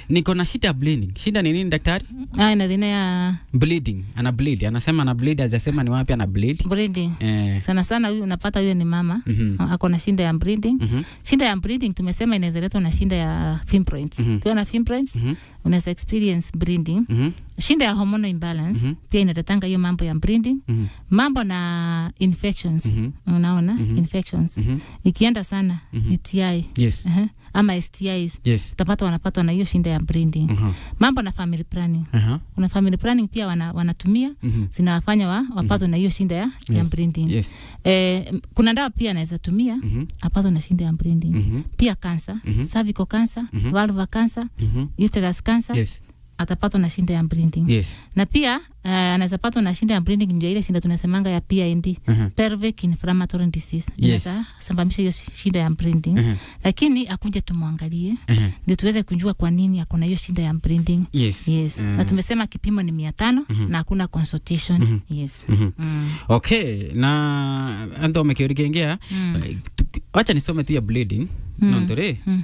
niko na shida ya bleeding. Shida ni nini daktari? Ah, ina thina ya Bleeding. Ana bleed. Anasema ana bleed, hajasema ni wapi ana bleed. breeding. Eh. Sana sana huyu unapata huyo ni mama Mhm. ako na shinda ya breeding. Mhm. Shinda ya breeding tumesema inaweza letwa na shinda ya fibroids. Mhm. Ukiwa na fibroids Mhm. unaweza experience breeding. Mhm. Shinda ya hormonal imbalance Mhm. pia inaletanga hiyo mambo ya breeding. Mhm. Mambo na infections. Mhm. Unaona? Mhm. Infections. Mhm. Ikienda sana Mhm. UTI Yes. uh ama STIs Yes. utapata wanapatwa na hiyo shinda ya breeding. Mhm. Mambo na family planning. Aha. Kuna family planning pia wana, wanatumia Mhm. zinawafanya wa, wapatwe na hiyo shinda ya, ya Yes. breeding. Yes. Eh, m- kuna dawa pia anaweza tumia Mhm. apatwe na shinda ya breeding. Mhm. Pia cancer, Mhm. cervical cancer, Mhm. vulvar cancer, Mhm. uterus cancer Yes. atapatwa na shinda ya breeding. Yes. Na pia uh, anaweza patwa na shinda ya breeding ndio ile shinda tunasemanga ya PID, Mhm. pelvic inflammatory disease. Inaweza sababisha hiyo shinda ya breeding. Mhm. Lakini akuje tumwangalie Mhm. ndio tuweze kujua kwa nini ako na hiyo shinda ya breeding. Yes. Yes. Mhm. Na tumesema kipimo ni mia tano Mhm. na hakuna consultation. Mhm. Yes. Mhm. Mm. Okay, na ando mekiorigengea Mm. wacha nisome tu ya bleeding Mm. nontore Mm.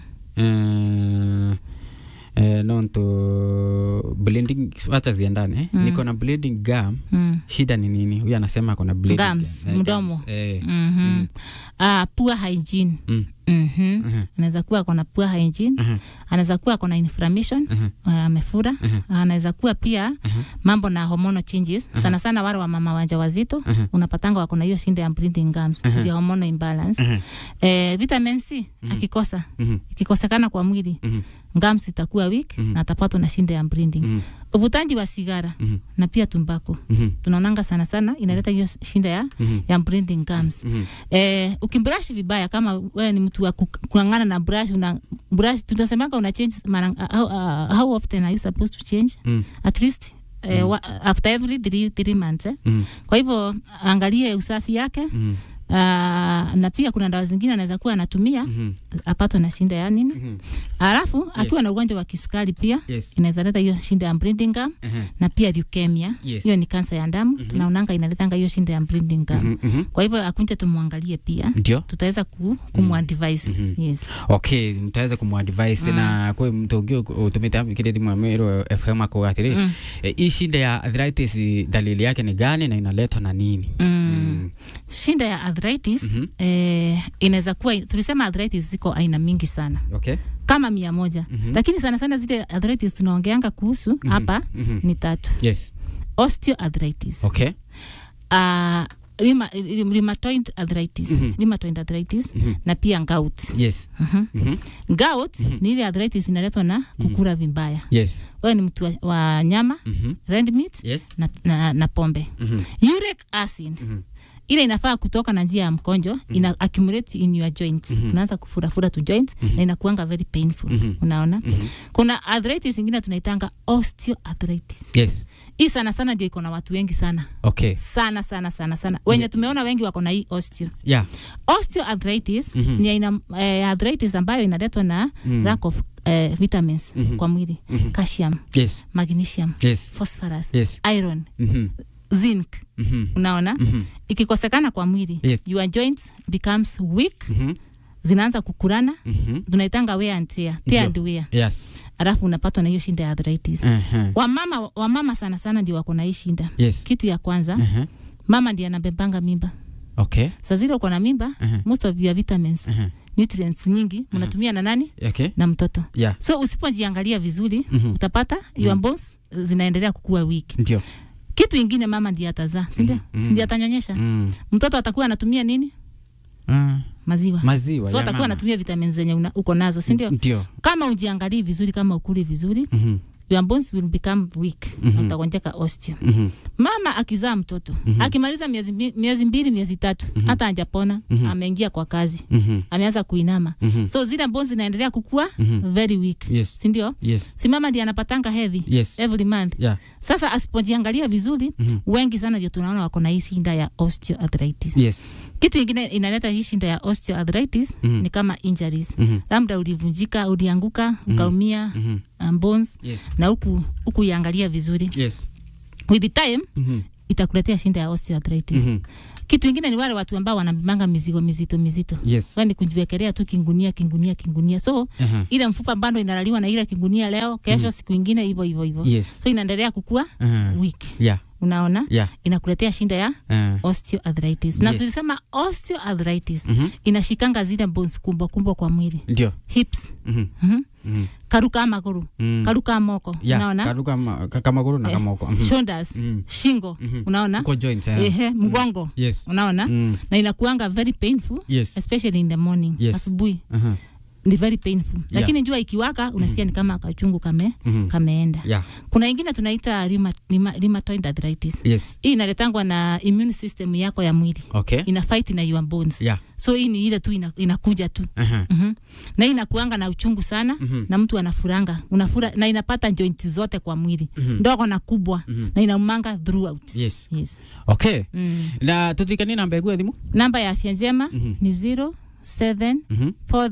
eh, eh, nonto bleeding wacha ziendane Mm. niko na bleeding gum Mm. shida ni nini huyu anasema ako na bleeding Gums, gum. Eh, mdomo. gums, eh. Mhm. Ah, poor hygiene. Mm. Mhm. Mhm. Anaweza kuwa ako na poor hygiene. Mhm. Anaweza kuwa ako na inflammation, Mhm. ah, amefura. Mhm. Anaweza kuwa pia Mhm. mambo na hormonal changes. Sana sana wale wa mama wajawazito Mhm. unapatanga wako na hiyo shinda ya breeding gums, Mhm. ndio hormonal imbalance. Mhm. Eh, vitamin C Mhm. akikosa, Mhm. ikikosekana kwa mwili, Mhm. gums itakuwa weak Mhm. na atapatwa na shinda ya breeding. Mhm. Uvutaji wa sigara Mhm. na pia tumbako Mhm. tunaonanga sana sana inaleta hiyo shinda ya, Mhm. ya breeding gums. Mhm. Eh, ukibrush vibaya kama wewe ni mtu wa ku- kuangana na brush una brush tunasemanga una change mara how, uh, how often are you supposed to change Mhm. at least eh, wa, after every three, three months eh. Mhm. Kwa hivyo angalie usafi yake Mhm. uh, na pia kuna dawa zingine anaweza kuwa anatumia Mhm. apatwe na shinda ya nini. Mhm. Alafu akiwa na ugonjwa wa kisukari pia Yes. inaweza leta hiyo shinda ya breeding gum Mhm. na pia leukemia Yes. hiyo ni kansa ya damu tunaonanga inaletanga hiyo shinda ya breeding gum Mhm. Mhm. kwa hivyo akunje tumwangalie pia ndio tutaweza ku, kumwadvise Mhm. yes okay mtaweza kumwadvise na kwe mtu ungi utumite kile thimu amero fm ako atiri Mm. Eh, hii shida ya arthritis dalili yake ni gani na inaletwa na nini mm. shinda ya arthritis Mhm. eh, inaweza kuwa tulisema arthritis ziko aina mingi sana okay kama mia moja Mhm. lakini sana sana zile arthritis tunaongeanga kuhusu hapa Mhm. ni tatu yes osteoarthritis okay uh, rheuma, rheumatoid arthritis Mhm. rheumatoid arthritis Mhm. na pia gout yes Mhm. Mhm. gout ni ile arthritis inaletwa na kukula vibaya yes wewe ni mtu wa, wa nyama Mhm. red meat yes na, na, na pombe Mhm. uric acid Mhm. ile inafaa kutoka na njia ya mkonjo ina accumulate in your joints Mhm. unaanza kufurafura tu joints na inakuanga very painful Mhm. unaona Mhm. kuna arthritis ingine tunaitanga osteoarthritis yes hii sana sana ndio iko na watu wengi sana okay sana sana sana sana wenye tumeona wengi wako na hii osteo yeah osteoarthritis Mhm. ni aina eh, arthritis ambayo inaletwa na Mhm. lack of eh, vitamins Mhm. kwa mwili Mhm. calcium yes magnesium yes phosphorus yes iron Mhm. zinc Mhm. unaona Mhm. ikikosekana kwa mwili Yes. your joints becomes weak Mhm. zinaanza kukurana Mhm. tunaitanga wear and tear tear Ndio. and wear yes alafu unapatwa na hiyo shinda ya arthritis Mhm. wamama wamama sana sana ndio wako na hii shinda yes kitu ya kwanza Mhm. mama ndiye anabebanga mimba okay saa zile uko na mimba Mhm. most of your vitamins Mhm. nutrients nyingi mnatumia na nani okay na mtoto yeah so usipojiangalia vizuri Mhm. utapata your bones zinaendelea kukua weak ndio kitu ingine mama ndiye atazaa sindio Mhm. sindio atanyonyesha Mm. mtoto atakuwa anatumia nini Ah, maziwa maziwa so ya atakuwa mama. anatumia vitamins zenye una- uko nazo sindio ndio kama ujiangalii vizuri kama ukuli vizuri Mhm. your bones will become weak Mhm. na utagonjeka osteo Mhm. mama akizaa mtoto akimaliza miezi, mbi- miezi mbili miezi tatu hata ajapona ameingia kwa kazi Mhm. ameanza kuinama Mhm. so zile bones zinaendelea kukua Mhm. very weak yes sindio yes si mama ndiye anapatanga hedhi yes every month yeah sasa asipojiangalia vizuri Mhm. wengi sana ndio tunaona wako na hii shinda ya osteoarthritis yes kitu ingine inaleta hii shinda ya osteoarthritis Mhm. ni kama injuries Mhm. labda ulivunjika ulianguka ukaumia Mhm. um, bones yes na huku huku iangalia vizuri yes with the time Mhm. itakuletea shinda ya osteoarthritis Mhm. kitu ingine ni wale watu ambao wanabebanga mizigo mizito mizito yes yani kujiwekelea tu kingunia kingunia kingunia so Aha. ile mfupa bado inalaliwa na ile kingunia leo kesho siku ingine hivyo hivyo hivyo yes so inaendelea kukua Aha. weak yeah unaona yeah inakuletea shinda ya uh, osteoarthritis na Yes. tulisema osteoarthritis mhm inashikanga zile bones kubwa kubwa kwa mwili ndio hips mhm mhm. mhm karuka maguru Mm. karuka moko yeah unaona karuka ma- ka- kamaguru na Eh, kamoko mhm shoulders Mhm. shingo Mhm. unaona uko joint eh. ehe mgongo yes unaona mm. na inakuanga very painful yes especially in the morning Yes. asubuhi aha ni very painful lakini jua ikiwaka unasikia ni kama kachungu kame mhm kameenda yeah kuna ingine tunaita rheuma- rheuma- rheumatoid arthritis yes hii inaletangwa na immune system yako ya mwili okay ina fight na your bones yeah so hii ni ile tu ina, inakuja tu aha mm na hii inakuanga na uchungu sana Mhm. na mtu anafuranga unafura na inapata joint zote kwa mwili Mhm. ndogo na kubwa Mhm. na inaumanga throughout yes yes. okay mm. na tuthikanie namba egu ya thimu namba ya afya njema Mhm. ni 0743 mhm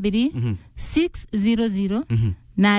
600 mhm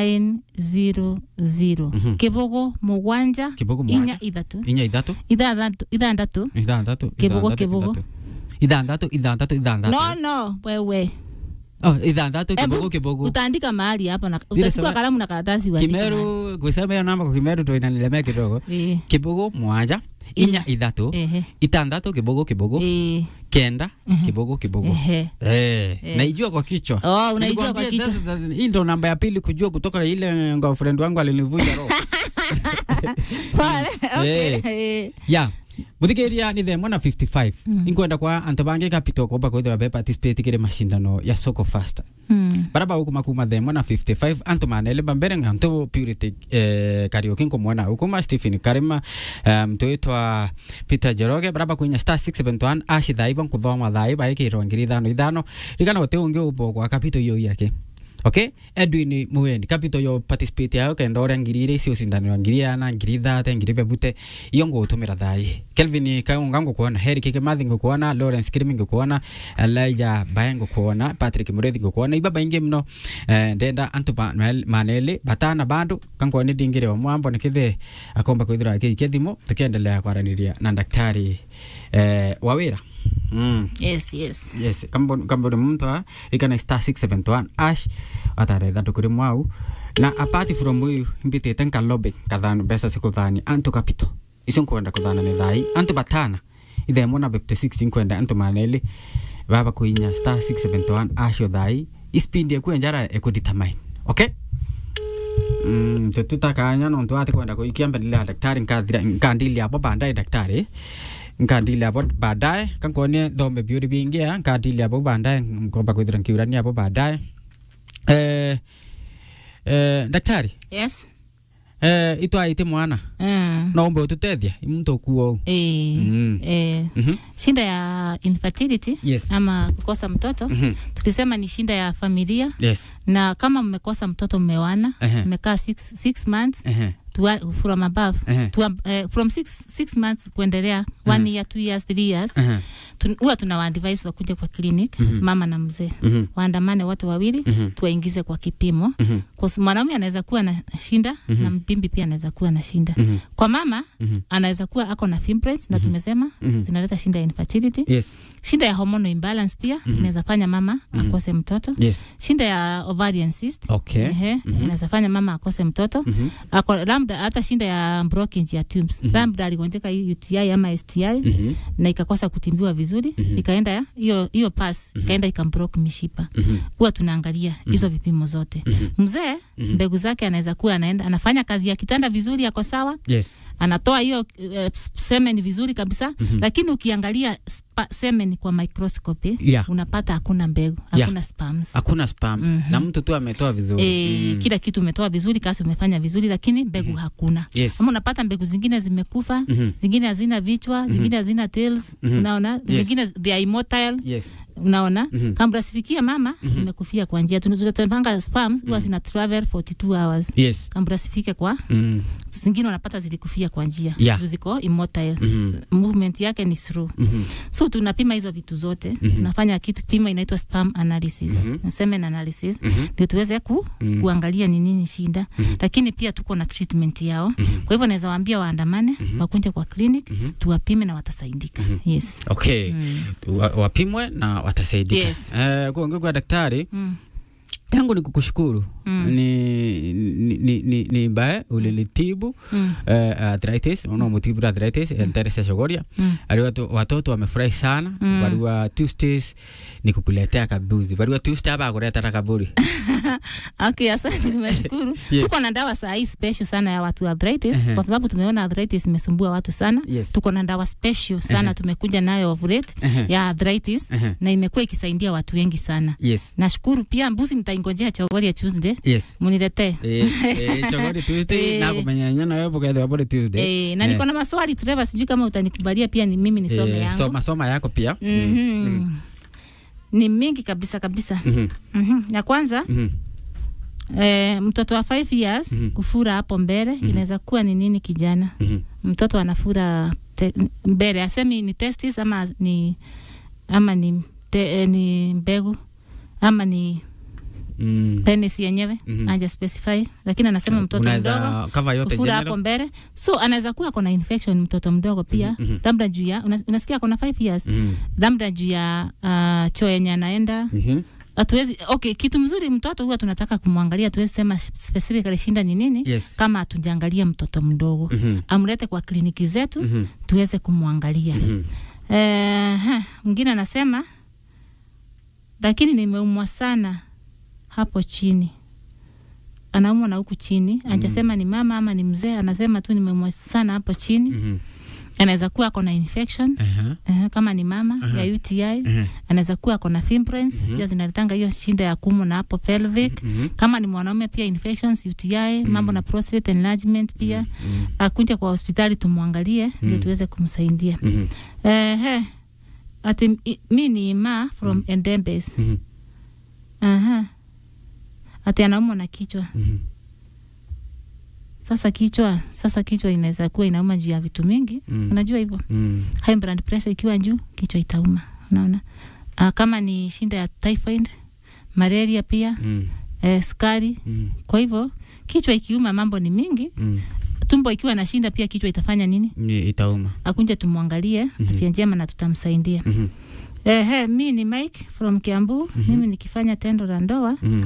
900 Mhm. kibogo mugwanja kibogo inya mwanya ithatu inya ithatu ithathatũ ithandatu ithandatu Kibogo, ithandatu, kibogo. ithandatu ithandatu ithandatu no no wewe oh ithandatu Ebu, kibogo kibogo utaandika mahali hapa na Vile utachukua sema- kalamu na karatasi uandike mahali. kimeru kusema hiyo namba kwa kimeru to inanilemea kidogo Eh, kibogo mwanja inya ithatu ehe, itandatu kibogo kibogo eh, kenda kibogo kibogo ehe. Eh, naijua kwa kichwa Oh, unaijua kwa Nilikwambia kichwa. sasa, sasa, hii ndo namba ya pili kujua kutoka ile girlfriend wangu alinivunja roho Pale, okay. Eh. Eh, ya muthikiria ni themwe na 55 inkwenda kwa antu bangi capital koba kwithira be participate kire mashindano ya soko fasta mm, baraba ukuma kuma themwe na 55 antu manele bambere ngantu purity eh, karaoke nkumwona ukuma stephen karima eh, mtu witwa peter jeroge baraba kuinya star 671 ashi thaiba nkuthoma thaiba ikirwa ngiri ithano ithano rigana gute ungi ubo kwa capital iyo yake okay edwin muweni capital yo participate yayo kenda uria ngiri ire icio cindanirwa ngiri ana ngiri ithate ngiri bebute iyo ngutumira thai kelvin kaunga ngukuona heri kikimathi ngukuona lawrence kirimi ngukuona elijah bae ngukuona patrick murethi ngukuona iba baingi mno eh, ndenda antu ba- manel- maneli batana bandu kankwoni ndingire wa mwambo nikithe akomba kwithira kiike thimu tukiendelea kwaraniria na daktari eh, wa wira mm yes yes yes kamboni muntu a ikana star 671 ash ataretha ndukuri mwau na apart from uyu mbitite nkalobe kathano mbeca cikuthani antu capital icio nkwenda kuthana ni thai antu batana ithemo na 56 nkwenda antu maneli baba kuinya star 671 acio thai ispindi eku enjara ekudetermine okay Mm, tututakanya nontu ati kwenda kuikia mbele ya daktari nkathira nkandili hapo baadaye daktari nkandili hapo baadaye kankonie thome biuri bingia nkandili hapo baadaye nkomba kwithira nkiurania hapo baadaye eh, eh, daktari yes eh, itwaite mwana mm. no umbe ututethia muntu kuo eh, Mm. eh, Mhm. shinda ya infertility Yes. ama kukosa mtoto Mhm. tulisema ni shinda ya familia yes na kama mmekosa mtoto mmewana Ehe. mmekaa six, six months Ehe. to, from above Ehe. to, uh, from six, six months kuendelea one year two years three years Ehe. tun- huwa tuna waadvise wakuja kwa clinic Mhm. mama na mzee Mhm. waandamane wote wawili Mhm. tuwaingize kwa kipimo Mhm. kwa sababu mwanaume anaweza kuwa na shinda Mhm. na mpimbi pia anaweza kuwa na shinda Mhm. kwa mama Mhm. anaweza kuwa ako na fibroids na tumesema Mhm. zinaleta shinda ya infertility yes shinda ya hormonal imbalance pia inaweza fanya mama akose mtoto yes shinda ya ovarian cyst okay Ehe, inaweza fanya mama akose mtoto Mhm. ako labda hata shinda ya blockage ya tubes labda aligonjeka hii UTI ama STI Mhm. na ikakosa kutimbiwa vizuri ikaenda ya- hiyo hiyo pass ikaenda ikambroke mishipa Mhm. huwa tunaangalia hizo vipimo zote mzee mbegu zake anaweza kuwa anaenda anafanya kazi ya kitanda vizuri ako sawa yes anatoa hiyo uh, semen vizuri kabisa lakini ukiangalia spa, semen kwa microscopy Yeah. unapata hakuna mbegu hakuna sperms hakuna spam na mtu tu ametoa vizuri E, kila kitu umetoa vizuri kasi umefanya vizuri lakini mbegu hakuna Yes. ama unapata mbegu zingine zimekufa Mhm. zingine hazina vichwa zingine hazina tails unaona zingine they are immotile yes unaona Mhm. kabla sifikia mama zimekufia kwa njia Tuna- tunapanga spams huwa zina travel 42 hours yes kabla sifike kwa mm. zingine unapata zilikufia kwa njia Yeah. Juu ziko immotile Mhm. movement yake ni slow Mhm. so tunapima hizo vitu zote Mhm. tunafanya kitu pima inaitwa sperm analysis Mhm. semen analysis Mhm. ndio tuweze ku, Mhm. kuangalia ni nini shida Mhm. lakini pia tuko na treatment yao Mhm. kwa hivyo naweza waambia waandamane wakunje kwa clinic Mhm. tuwapime na watasaidika yes okay Mm. Wa, wapimwe na watasaidika Yes. eh, kuongea kwa daktari Mm. yangu ni kukushukuru Mm. ni, ni, ni, ni, ni bae ulilitibu Mm. uh, arthritis unomutibu arthritis enterese shogoria Mm. ali watu, watoto wamefurahi sana Mm. barua Tuesdays ni kukuletea kabuzi barua Tuesday hapa kuletara kaburi Okay, asante nimeshukuru. Yes. Tuko na dawa saa hii special sana ya watu wa arthritis Ehe. kwa sababu tumeona arthritis imesumbua watu sana. Yes. Tuko na dawa special sana Ehe. tumekuja nayo of late Ehe. ya arthritis Ehe. na imekuwa ikisaidia watu wengi sana. yes Nashukuru pia mbuzi nitaingojea chogori ya Tuesday yes muniletee. Eh, eh, chogori Tuesday Eh. na kumenyanya na wewe bukethe bure Tuesday Eh, na niko na maswali Trevor, sijui kama utanikubalia pia ni mimi nisome Eh, yangu. soma soma yako pia Mhm. Ni mingi kabisa kabisa. Mhm. Mhm. Ya kwanza Mhm. eh, mtoto wa 5 years Mhm. kufura hapo mbele inaweza kuwa ni nini kijana? Mhm. mtoto anafura te, mbele asemi ni testis ama ni ama ni, te, eh, ni mbegu ama ni Mm. penis yenyewe Mhm. haja specify lakini anasema mtoto Unaweza mdogo cover yote kufura hapo general mbele so anaweza kuwa akona infection mtoto mdogo pia Mhm, mhm. labda juu ya unas- unasikia akona 5 years Mhm. labda juu ya uh, choo yenye anaenda Mhm. hatuwezi okay kitu mzuri mtoto huwa tunataka kumwangalia tuwezi sema specifically shinda ni nini yes kama hatujaangalia mtoto mdogo Mhm. amlete kwa kliniki zetu Mhm. tuweze kumwangalia Mhm. Eh, ha, mwingine anasema lakini nimeumwa sana hapo chini anaumwa na huku chini ajasema ni mama ama ni mzee anasema tu nimeumwa sana hapo chini Mhm. anaweza kuwa ako na infection Aha. eh, kama ni mama Aha. ya UTI Aha. anaweza kuwa ako na fibroids Mhm. pia zinaletanga hiyo shinda ya kumu na hapo pelvic Mhm. kama ni mwanaume pia infections UTI mambo na prostate enlargement pia Mhm. akuja kwa hospitali tumwangalie ndio Mm. tuweze kumsaidia Mhm. Ehe. Ati i- mi ni ma from Endembes. Mhm. Aha. Ati anaumwa na kichwa. Mhm. Sasa kichwa, sasa kichwa inaweza kuwa inauma juu ya vitu mingi. Mm. Unajua hivyo? Mm. High blood pressure ikiwa juu, kichwa itauma. Unaona? Ah, kama ni shinda ya typhoid, malaria pia, Mm. eh, sukari. Mm. Kwa hivyo kichwa ikiuma mambo ni mingi. Mm. Tumbo ikiwa na shinda pia kichwa itafanya nini? Ni- itauma Akunje tumwangalie Mhm. afya njema na tutamsaidia. Mhm. Ehe, mi ni Mike from Kiambu. Mimi nikifanya tendo la ndoa Mhm.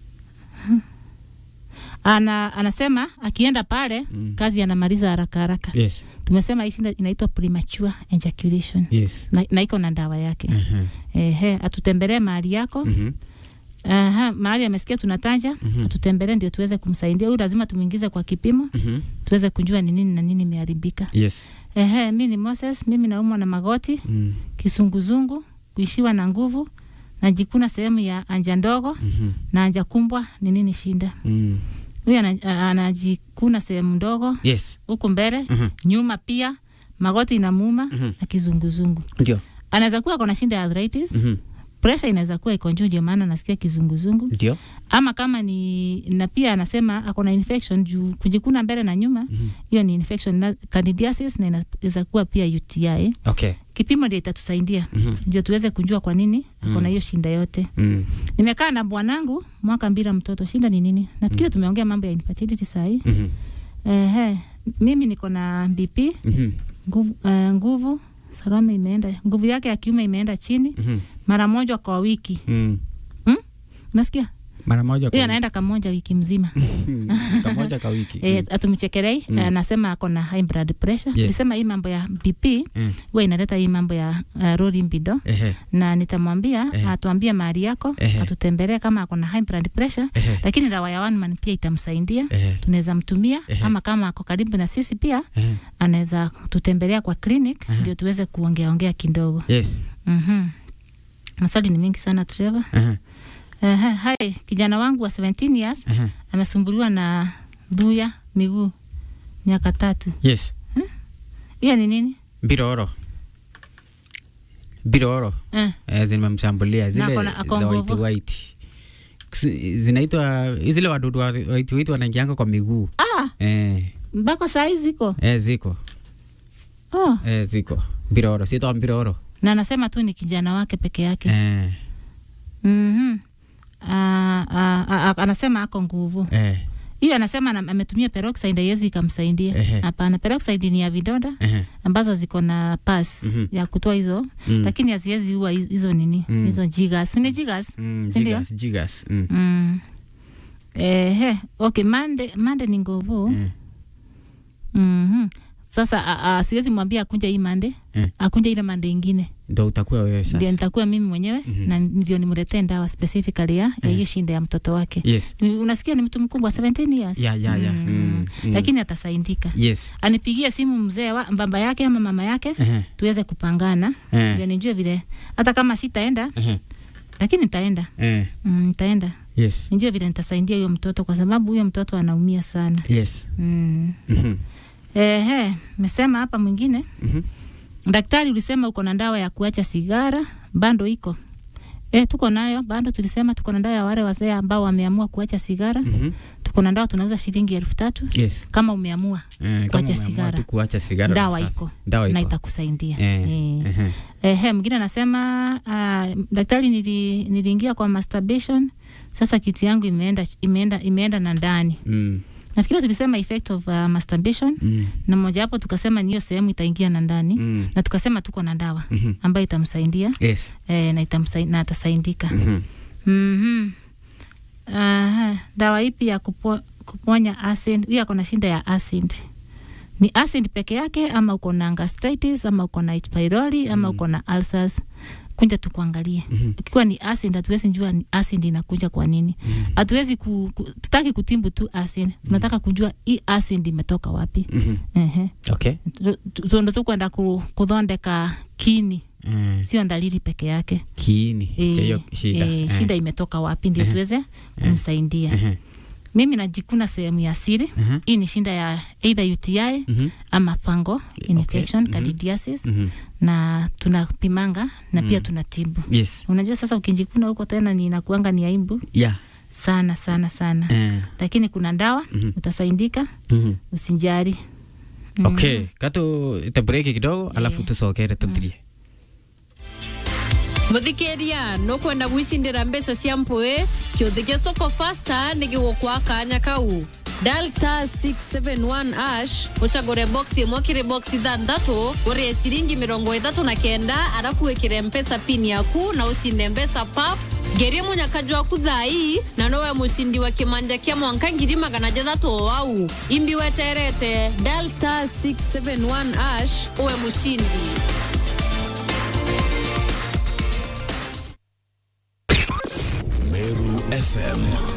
ana, anasema akienda pale Mm. kazi anamaliza haraka haraka. yes Tumesema hii shida inaitwa premature ejaculation yes na, na iko na dawa yake. Aha. Ehe, atutembelee mahali yako. Mhm. Aha, mahali amesikia tunataja, Mhm. atutembelee ndio tuweze kumsaidia. Huyu lazima tumuingize kwa kipimo Mhm. tuweze kujua ni nini na nini imeharibika. yes Ehe, mi ni Moses, mimi naumwa na magoti, Mm. kisunguzungu, kuishiwa na nguvu, najikuna sehemu ya anja ndogo Mhm. na anja kumbwa. Ni nini shinda? Mm. Huyu ana- a- anajikuna sehemu ndogo yes huku mbele, Mhm. nyuma pia, magoti inamuuma Mhm. na kizunguzungu. ndio Anaweza kuwa kuna shinda ya arthritis, Mhm. pressure inaweza kuwa iko juu, ndio maana nasikia kizunguzungu, ndio ama kama ni na pia anasema ako na infection juu kujikuna mbele na nyuma, Mhm. hiyo ni infection na candidiasis, na inaweza kuwa pia UTI. okay Kipimo ndio itatusaidia Mhm. ndio tuweze kujua kwa nini ako na hiyo shinda yote. Mm. Nimekaa na bwanangu mwaka bila mtoto, shinda ni nini? Nafikiri tumeongea mambo ya infertility saa hii. Mhm. Ehe, mimi niko na BP Mhm. nguvu, uh, nguvu Salome imeenda, nguvu yake ya kiume imeenda chini Mhm. mara moja kwa wiki. Mm. Nasikia mara moja kwa huyo anaenda kamoja wiki mzima. Mm. kamoja kwa wiki E, atumchekelei Mm. anasema ako na high blood pressure. Yes. Tulisema hii mambo ya BP Mm. huwa inaleta hii mambo ya uh, low libido Ehe. na nitamwambia Ehe. atuambie mahali yako Ehe. atutembelee kama ako na high blood pressure, Ehe. lakini dawa ya one man pia itamsaidia, Ehe. tunaweza mtumia Ehe. ama kama ako karibu na sisi pia Ehe. anaweza tutembelea kwa clinic Ehe. ndio tuweze kuongea ongea kidogo. yes Mhm. Maswali ni mingi sana Trevor. Ehe. Ehe, hai kijana wangu wa 17 years Ehe. amesumbuliwa na dhuya miguu miaka tatu. yes Hiyo ni nini? biroro biroro eh. eh, zimemshambulia zile ako na- za ako white nguvu. white Kusi- zinaitwa zile wadudu wa white white wanaingianga kwa miguu ah, eh, mpaka saa hii ziko eh, ziko oh. eh, ziko biroro sitwa biroro na anasema tu ni kijana wake peke yake eh, mm-hmm. ah, ah, ah, anasema ako nguvu eh, hiyo anasema ana- ametumia peroxide haiwezi ikamsaidia Ehe. hapana peroxide ni ya vidonda eh, ambazo ziko na pas Mhm. ya kutoa hizo mm, lakini haziwezi ua hi- hizo nini Mm. hizo jigas ni jigas mm, si ndio? jigas, jigas, mm, mm. Ehe, okay mande mande ni nguvu eh, mm-hmm. sasa a- a- siwezi mwambia akunja hii mande Eh. akunja ile mande ingine ndo utakuwa wewe ndio sasa nitakuwa mimi mwenyewe Mhm. na ndio nimletee dawa specifically ya ya hiyo shinda ya mtoto wake yes Ni- unasikia ni mtu mkubwa 17 years ya ya ya Mm. mm, mm. lakini atasaidika yes anipigie simu mzee wa baba yake ama mama yake eh, tuweze kupangana eh, ndio nijue vile hata kama sitaenda eh, lakini nitaenda eh, mm, nitaenda yes nijue vile nitasaidia huyo mtoto kwa sababu huyo mtoto anaumia sana yes mm. mhm, Ehe, mesema hapa mwingine mhm, daktari ulisema uko na dawa ya kuacha sigara bando iko E, tuko nayo bado tulisema tuko na dawa ya wale wazee ambao wameamua kuacha sigara mhm, tuko na dawa tunauza shilingi elfu tatu yes kama umeamua eh, kama Kuacha umeamua sigara. tu kuacha sigara dawa safi. iko dawa na iko itakusaidia eh, Eh. eh, Ehe, mwingine anasema uh, daktari, nili, niliingia kwa masturbation, sasa kitu yangu imeenda imeenda imeenda na ndani. mm, Nafikiri tulisema effect of uh, masturbation mm, na moja hapo tukasema ni hiyo sehemu itaingia na ndani mm, na tukasema tuko na dawa mhm, ambayo itamsaidia yes eh, na, itamsai, na atasaidika. mhm, mm Aha, dawa ipi ya kupo, kuponya acid? Huyu ako na shinda ya acid. Ni acid peke yake ama uko na gastritis ama uko na H pylori ama uko na ulcers? Kunja tukuangalie. mhm, Ikiwa ni acid, hatuwezi jua ni acid inakuja kwa nini. mhm, Hatuwezi ku, ku, tutaki kutimbu tu acid, tunataka kujua hii acid imetoka wapi. mhm. Ehe, okay Tu- tu- tu- ndo tukwenda ku, kuthondeka kini, eh, sio dalili peke yake. kiini cha hiyo Eh, shida eh, eh, shida imetoka wapi ndio Eh. tuweze kumsaidia. eh, Mimi najikuna sehemu ya siri. mhm, Hii ni shinda ya either UTI mhm, ama fungal infection, mhm. candidiasis mhm, na tunapimanga na pia Mm. tunatibu. yes Unajua sasa ukijikuna huko tena ni inakuanga ni aibu yeah sana sana sana. eh, Lakini kuna dawa mhm, utasaidika, mhm. usijali. Mm. okay katu itabreki kidogo alafu Yeah. tusokere tuthirie muthikiria nukwenda gwicindira mbeca cia mpui kiuthi gia soko fasta ni gigukwa kanya kau dial star 671 ash ucagure box imwe kiri box ithanthatu urie ciringi mirongo ithatu na kenda arafu wikire mpesa pin yaku na ucinde mbeca pap ngerie munyakaju waku thai na nowe mucindi wa kimanja kia mwanka ngiri magana jathatu o wau imbi weterete dial star 671 ash uwe mucindi Meru FM